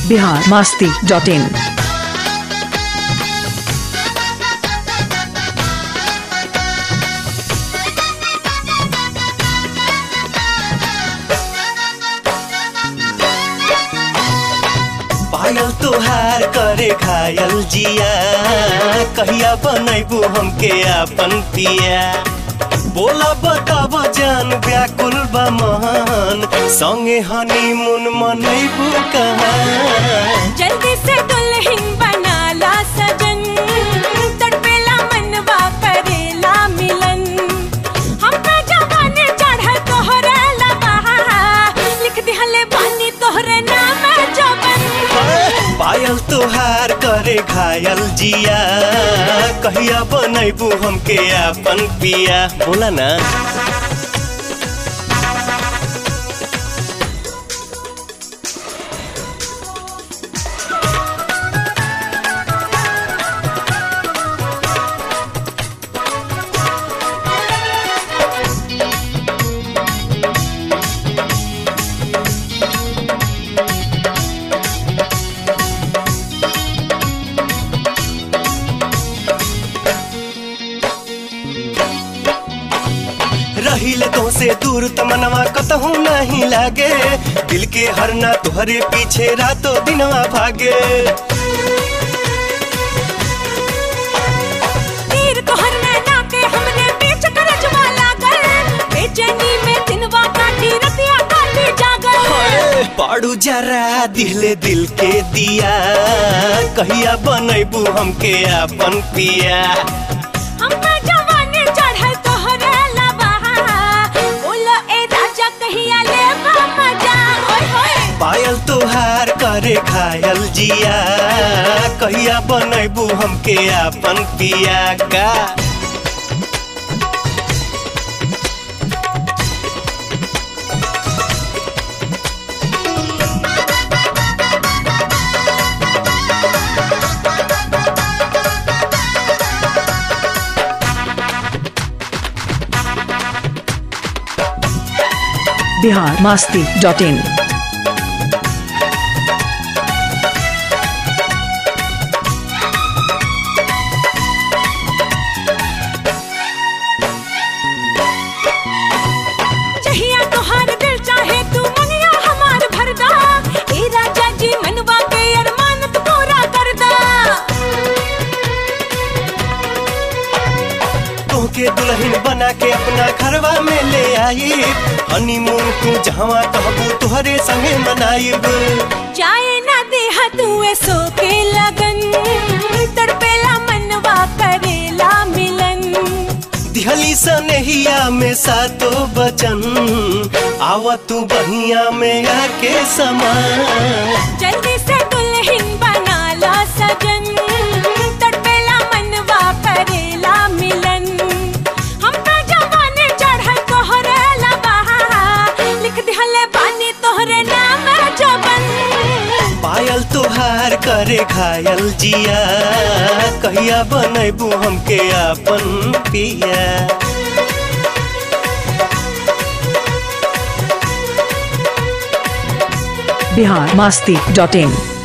Bihar Masti dot in पायल तोहार करे घायल जिया कहिया बनैबू हमके आपन पिया बोला बताब जान व्याकुल बा महान संगे हनीमून मनैबू कहाँ जल्दी से दुल्हन बना ला सजन तड़पेला मनवा करेला मिलन हमरा जवाने चढ़ल तोहरे लबहा लिख दिहले बानी तोहरे नाम जवन पायल तोहार करे घायल जिया कहिया बनैबू हमके आपन पिया बोला ना रहिले तो से दूर तमनवा कतहू नहीं लागे दिल के हरना तुहरे पीछे रातों दिनवा भागे तीर तोहर नैना के हमने बीच करजवा लागल बेचैनी में दिनवा काटी रतिया काटी जागल पाड़ू जरा दिले दिल के दिया कहिया बनैबू हमके आपन पिया हमरा जवाने चढ़ल तोहरे लबहा बोलो ए राजा कहिया ले मजा होय होय पायल तोहार करे घायल जिया कहिया बनैबू हमके आपन पिया का बिहार मास्ती डॉट इन जहिया तोहार दिल चाहे तू मनिया हमार भरदा ए राजा जी मनवा के अरमान तू पूरा करदा तोहके दुल्हन बना के अपना घरवा में ले आई हनीमून तू जहवा कहबू तुहरे संगे मनाइब चाहे ना देहा तू सो के लगन तड़पेला मनवा करेला मिलन दिहली सनेहिया में सातो बचन आवा तू बहिया में आके समा जल्दी से दुल्हन बना ला सजन तड़पेला मनवा करेला मिलन हमरा जवाने चढ़ल तोहरे लबहा लिख दिहले बानी तोहरे नाम जवन पायल तोहार करे घायल जिया कहिया बनैबू हमके आपन पिया बिहार मास्ती डॉट इन